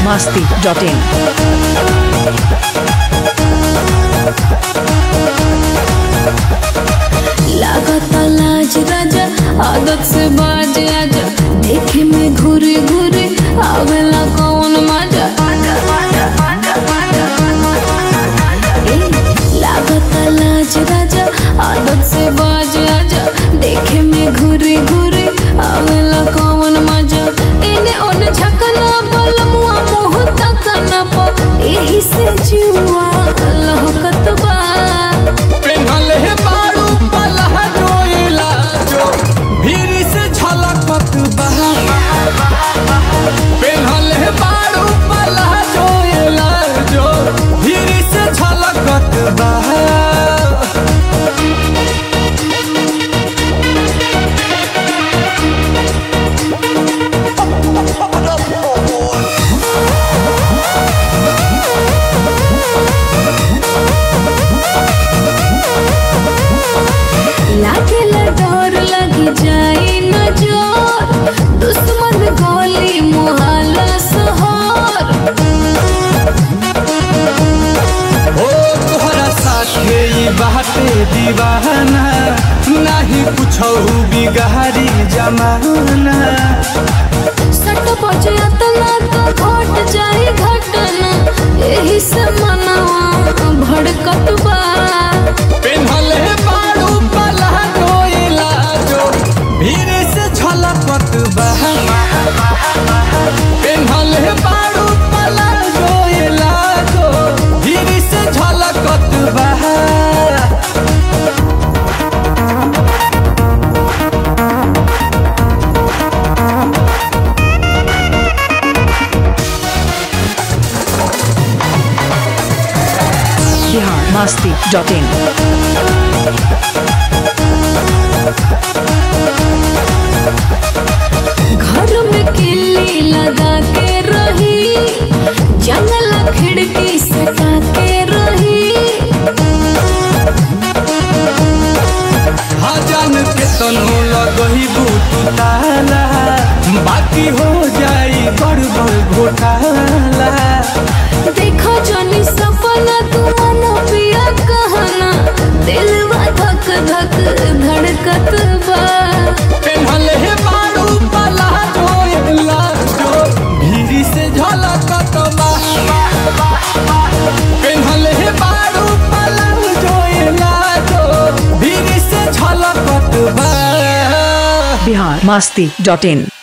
masti.in. लागता लाज राजा आदत से बाज आजा देखे में घूरे घूरे आवेला कौन मजा ए, लागता लाज राजा आदत से बाज आजा देखे में घूरे घूरे आवेला कौन मजा एने ओने झकना बलमुआ मुंह तकना प एही से जुआ लहकत बा पेन्हल हे बारू पलह जोइला जो भीड़ से झलकत बहा पेन्हल हे बारू पलह जोइला जो भीड़ से झलकत बहा लागेला डर लगी जाई न जोर दुश्मन गोली मुहाला सहर ओ तोहरा साथे ई बाटे दीवाना नाही कुछौ बिगारी जमाना सट बजे अतना तो घट जाई घटना एही से मनवा भड़कत बा पेन्हल हे बारू पलह जोइला जो भीड़ से झलकत बहा पेन्हल हे बारू पलह जोइला जो भीड़ से झलकत बहा Bihar masti.in. घर में किल्ली लगा के रही जंगला खिड़की सटा के रही हजान के तनो लगही बूतू ताला बाकी हो जाई गड़बड़ घोटाला देखो जनी सपना तुमनो पिया कहना दिलवा धक धक धड़कत बा पेन्हल हे बारू पला जोइला जो भीरी से झलकत बा पेन्हल हे बारू पला जोइला जो भीरी से झलकत बा Bihar masti.in.